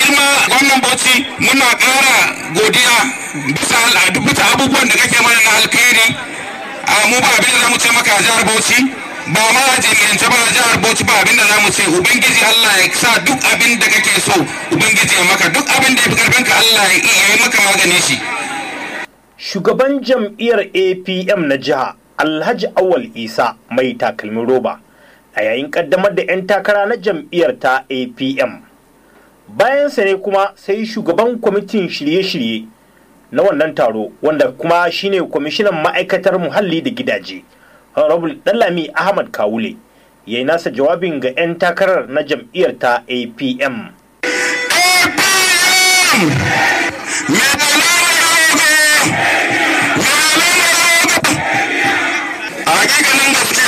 girma gwamnan bauchi muna ƙara godiya bisa bisa abubuwan da kake mana na alkhairi a mu ba abin da za mu ce maka a jihar bauchi ba ma a jami'ance ba a jihar bauchi ba abin da za mu ce ubangiji allah ya sa duk abin da kake so ubangiji ya maka duk abin da ya fi karfinka allah ya yi maka magani shi shugaban jam'iyyar apm na jiha alhaji awal isa mai takalmin roba a yayin kaddamar da 'yan takara na jam'iyyar ta apm bayansa ne kuma sai shugaban kwamitin shirye-shirye na wannan taro wanda kuma shine kwamishinan ma'aikatar muhalli da gidaje honorable dalami ahmad kawule ya yi nasa jawabin ga 'yan takarar na jam'iyyar ta apm APM!